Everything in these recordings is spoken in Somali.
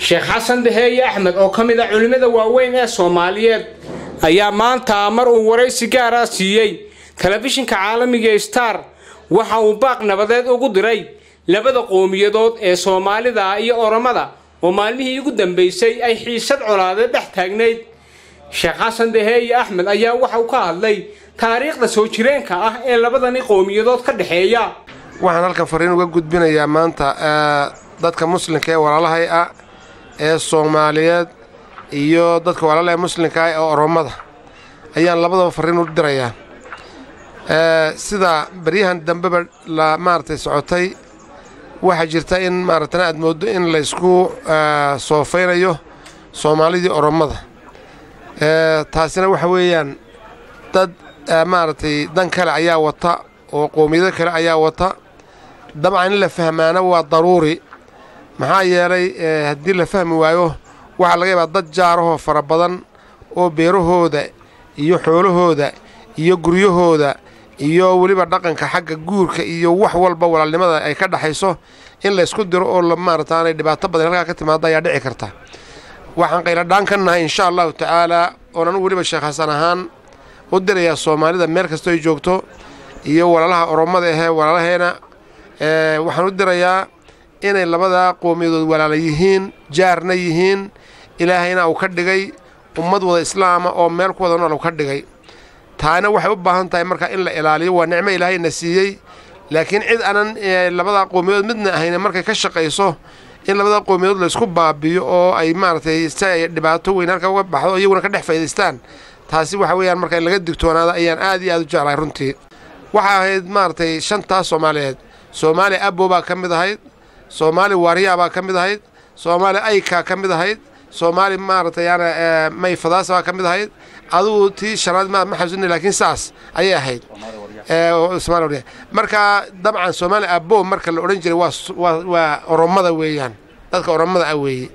sheekh xasan daheeye axmed oo ka mid ah culimmada waaweyn ee soomaaliyeed ayaa maanta mar uu waraysi gaara siiyey telefishinka caalamiga star waxa uu baaq nabadeed ugu diray labada qowmiyadood ee soomaalida iyo oromada oo maalmihii ugu dambaysay ay xiisad colaade dhex taagnayd sheekh xasan daheeye axmed ayaa waxa uu ka hadlay taariikhda soo jireenka ah ee labadani qowmiyadood ka dhexeeya waxaan halkan fariin uga gudbinayaa maanta dadka muslimka ee walaalahay ah ee soomaaliyeed iyo dadka walaalaha muslimka ah ee oromada ayaan labadaba fariin u dirayaa sida baryahan dambeba la maaragtay socotay waxaa jirta in maaragtana aad mooddo in laysku soofaynayo soomaalidii oromada taasina waxa weeyaan dad maaragtay dan kale ayaa wata oo qowmiyado kale ayaa wata dabcan in la fahmaana waa daruuri maxaa yeelay haddii la fahmi waayo waxaa laga yaabaa dad jaarahoo fara badan oo beerahooda iyo xoolahooda iyo guryahooda iyo weliba dhaqanka xagga guurka iyo wax walba walaalnimada ay ka dhaxayso in laysku diro oo maarataanay dhibaato badan halkaa ka timaada ayaa dhici karta waxaan qayladhaan ka nahay insha allahu tacaalaa oon anugu weliba sheekh xasan ahaan u dirayaa soomaalida meel kastoo ay joogto iyo walaalaha oromada ahee walaalaheena waxaan u dirayaa inay labadaa qowmiyadood walaala yihiin jaarna yihiin ilaahayna uu ka dhigay ummad wada islaama oo meel ku wada nool uu ka dhigay taana waxay u baahan tahay marka in la ilaaliyo waa nicmo ilaahayna siiyey laakiin cid aanan labadaa qowmiyadood midna ahayna markay ka shaqayso in labadaa qowmiyadood laysku baabiyo oo ay maaragtay si ay dhibaato weyn halka uga baxdo iyaguna ka dhex faa'idaystaan taasi waxa weeyaan marka in laga digtoonaada ayaan aad iyo aad u jeclahay runtii waxaa ahayd maaragtay shantaas soomaaliyeed soomaali abo baa ka mid ahayd soomaali waaryaa baa ka mid ahayd soomaali aykaa ka mid ahayd soomaali maaragtay yaana may fadaasa baa ka mid ahayd adugu tii shanaad ma ma xasuusina laakiin saas ayay ahayd marka dabcan soomaali abo marka la odhan jiray waa waa oromada weeyaan dadka oromada ah weeye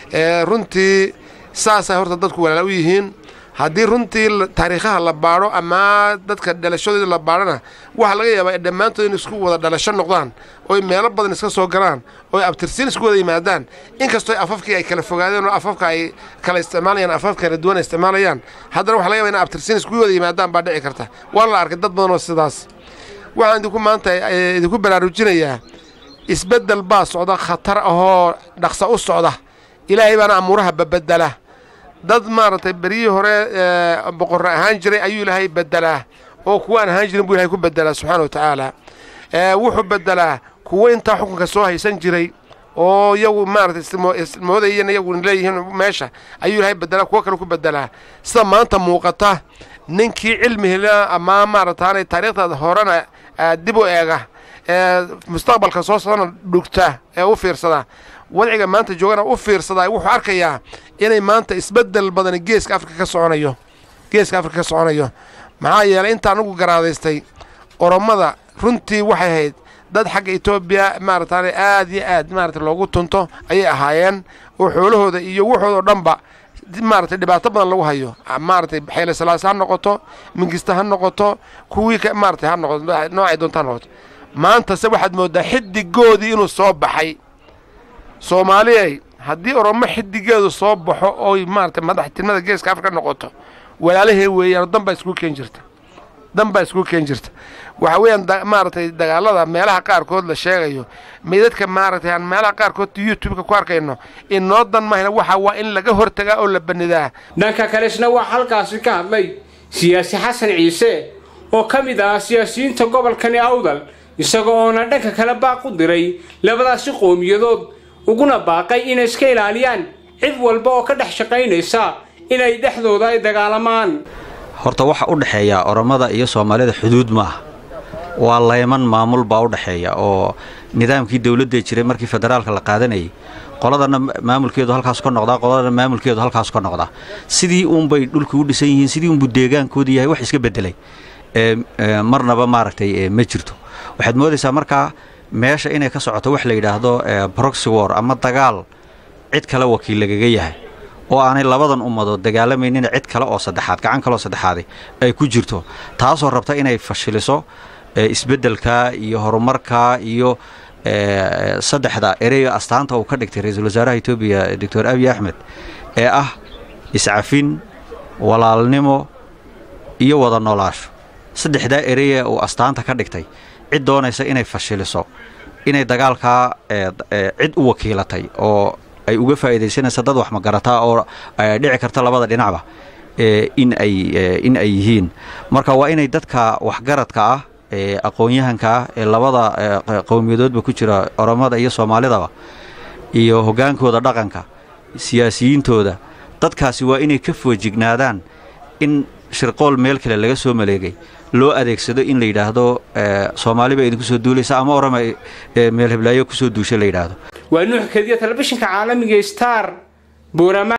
runtii saasay horta dadku walaala u yihiin haddii runtii taariikhaha la baadho ama dadka dhalashadooda la baadhona waxaa laga yaabaa dhammaantood in isku wada dhalasho noqdaan oy meelo badan iska soo galaan oy abtirsiin isku wada yimaadaan inkastoo afafkii ay kala fogaadeen oo afafka ay kala isticmaalayaan afaf kala duwan ay isticmaalayaan haddana waxa laga yaba in abtirsiin isku wada yimaadaan baa dhici karta waa la arkay dad badan oo sidaas waxaan idinku maanta idinku baraarujinayaa isbeddel baa socda khatar ahoo dhaqsa u socda ilaahay baana amuuraha babedela dad maaragtay beryihii hore boqorre ahaan jiray ayuu ilaahay bedelaa oo kuwa aan ahaan jirin buu ilahay ku bedelaa subxaana wa tacaala wuxuu bedelaa kuwo intaa xukunka soo haysan jiray oo iyagu maaragtay ismoodayan iyagu leeyihiin meesha ayuu ilaahay bedelaa kuwo kale ku bedelaa sida maanta muuqata ninkii cilmi helaa ama maaragtaanay taariikhdaada horena dib u eega ee mustaqbalka soo socdana dhugta ee u fiirsada wadciga maanta joogana u fiirsadaa wuxuu arkayaa inay maanta isbeddel badani geeska afrika ka soconayo geeska afrika ka soconayo maxaa yeelay inta anugu garaadaystay oromada runtii waxay ahayd dad xagga etoobiya maarataane aad iyo aad maarata loogu tunto ayay ahaayeen oo xoolahooda iyo waxooda o dhanba maaragtay dhibaato badan lagu hayo maaragtay xeyle salaas ha noqoto mingista ha noqoto kuwii maaratay ha noqoto noocay doonta ha noqoto maantase waxaad mooddaa xidigoodii inuu soo baxay soomaaliyay haddii oromo xidigeedu soo baxo oy maaragtay madaxtinimada geeska afrika noqoto walaalahee weeyaan dan baa isku keen jirta dan baa isku keen jirta waxa weeyaan maaragtay dagaalada meelaha qaarkood la sheegayo meydadka maaragtay aan meelaha qaarkood youtubeka ku arkayno inoo dan mahayna waxa waa in laga hortagaa oo la banidaa dhanka kalesna waa halkaasi ka hadlay siyaasi xasan ciise oo ka mid ah siyaasiyiinta gobolkani awdal isaga oona dhanka kale baaq u diray labadaasi qowmiyadood uguna baaqay inay iska ilaaliyaan cid walba oo ka dhex shaqaynaysa inay dhexdooda ay dagaalamaan horta waxa u dhexeeya oromada iyo soomaalida xuduud maaha waa layman maamul baa u dhexeeya oo nidaamkii dowladda jiray markii federaalka la qaadanayay qoladana maamulkeedu halkaas ka noqdaa qoladana maamulkeedu halkaas ka noqdaa sidii uunbay dhulkii u dhisan yihiin sidii uunbuu deegaankoodu yahay wax iska bedelay marnaba maaragtay ma jirto waxaad moodaysaa markaa meesha inay ka socoto wax la yidhaahdo broxy war ama dagaal cid kale wakiil lagaga yahay oo aanay labadan ummadood dagaalamaynin cid kale oo saddexaad gacan kaleoo saddexaadi ay ku jirto taasoo rabta inay fashiliso isbeddelka iyo horumarka iyo saddexda ereyga astaanta uu ka dhigtay ra-iisul wasaaraha etoobiya doctor abiy axmed ee ah iscafin walaalnimo iyo wada noolaasho saddexdaa ereye uu astaanta ka dhigtay cid doonaysa inay fashiliso inay dagaalkaa cid u wakiilatay oo ay uga faa'iidaysanaysa dad wax magarataa oo dhici karta labada dhinacba in ay in ay yihiin marka waa inay dadka waxgaradka ah ee aqoon-yahanka ah ee labada qowmiyadoodba ku jira oromada iyo soomaalidaba iyo hoggaankooda dhaqanka siyaasiyiintooda dadkaasi waa inay ka foojignaadaan in shirqool meel kale laga soo maleegay loo adeegsado in la yidhaahdo soomaali baa idinku soo duulaysa ama orama meel heblaayo kusoo duusha la yidhaahdo waa nuux kediya telefishinka caalamiga star buurama